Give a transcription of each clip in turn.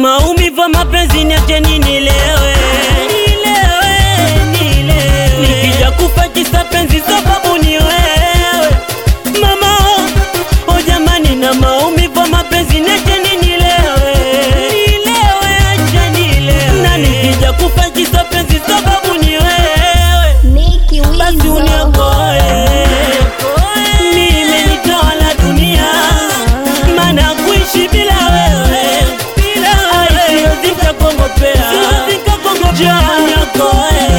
maumivu ya mapenzi niache nilewe, nilewe, nilewe. Nikija kufa kisa penzi sababu ni wewe mama, oh jamani, na maumivu ya mapenzi niache nilewe, nilewe, acha nilewe. Na nikija kufa kisa penzi sababu ni wewe Nicky basi Wizo. uniokoe mimi nitawala dunia maana kuishi bila wewe siwezi kakongopea niokoe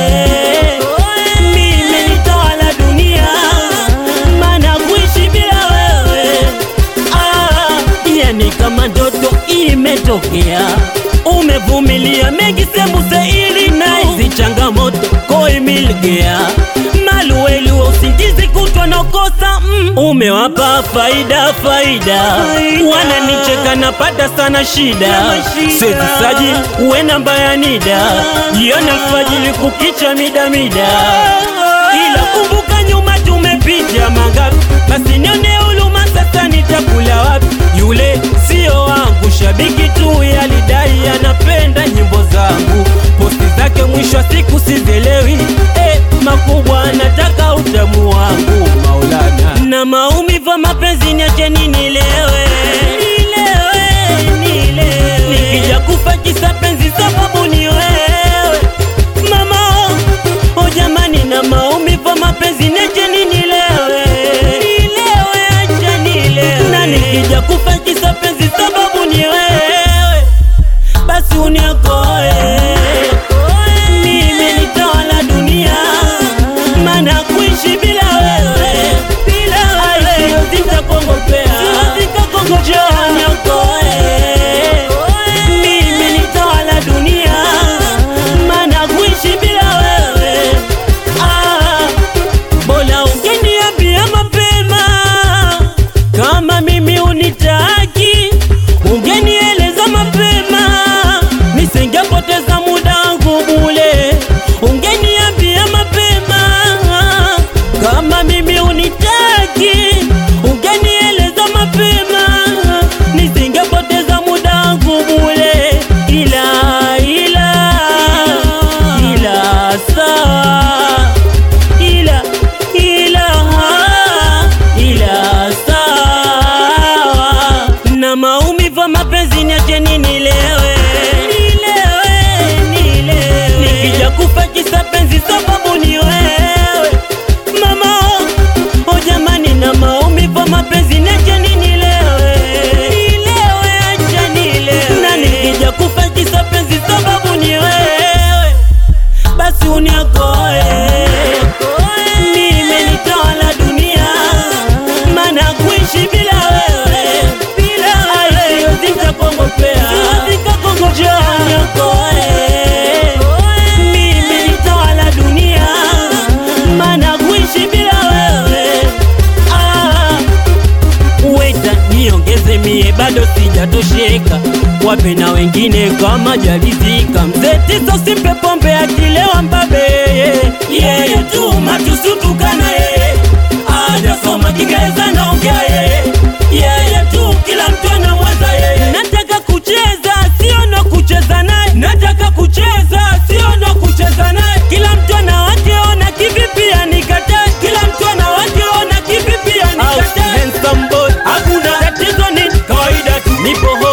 mimi nitawala dunia maana kuishi bila wewe ah, yani kama ndoto imetokea umevumilia mengi sembuse ili na hizi changamoto koimilgea maluelu wa usingizi kutwa nakosa mm. umewapa faida faida wananicheka napata sana shida sezisaji uwe namba ya nida jioni alfajili kukicha mida mida ila kumbuka nyuma tumepitia mangapi basi nione huluma sasa nitakula wapi yule sio wangu shabiki tu yalidai anapenda nyimbo zangu posti zake mwisho wa siku sizielewi eh, makubwa nataka utamu wangu maulana na maumivu ya mapenzi niache nilewe nilewe nilewe nikija kufa kisa penzi sababu ni wewe mama oh jamani na maumivu ya mapenzi niache nilewe nilewe acha nilewe na nikija kufa kisa penzi sababu ni wewe basi uniokoe mimi nitawala dunia maana kuishi bila wewe siwezi kakongopea Njoo niokoe mimi nitawala dunia maana kuishi bila wewe ah, bora ungeniambia mapema kama mimi unitaki, ungenieleza mapema, nisingepoteza muda wangu bule. Ungeniambia mapema kama mimi unitaki, ungenieleza mapema, nisingepoteza muda wangu bule. Ila ila ila saa ila ila ila sawa na maumivu ya mapenzi niache nilewe nilewe nilewe nikija kufa kisa penzi sababu ni wewe mama oh jamani na maumivu ya mapenzi niache nilewe nilewe acha nilewe na nikija kufa kisa penzi sababu ni wewe basi uniokoe mimi nitawala dunia maana kuishi bila wewe siwezi kakongopea Njoo niokoe mimi nitawala dunia maana kuishi bila wewe ah, weta niongeze mie bado sijatosheka wape na wengine kama jalizika mzee tisa usimpe pombe akilewa mbabe yeye tu matusutukana yeye ajasoma kiingereza naongea yeye yeye tu kila mtu anamwaza yeye nataka kucheza sio na kucheza naye nataka kucheza sio na kucheza naye kila mtu ana wake ona kivipi anikatae kila mtu ana wake ona kivipi anikatae handsome boy hakuna tatizo ni kawaida tu nipo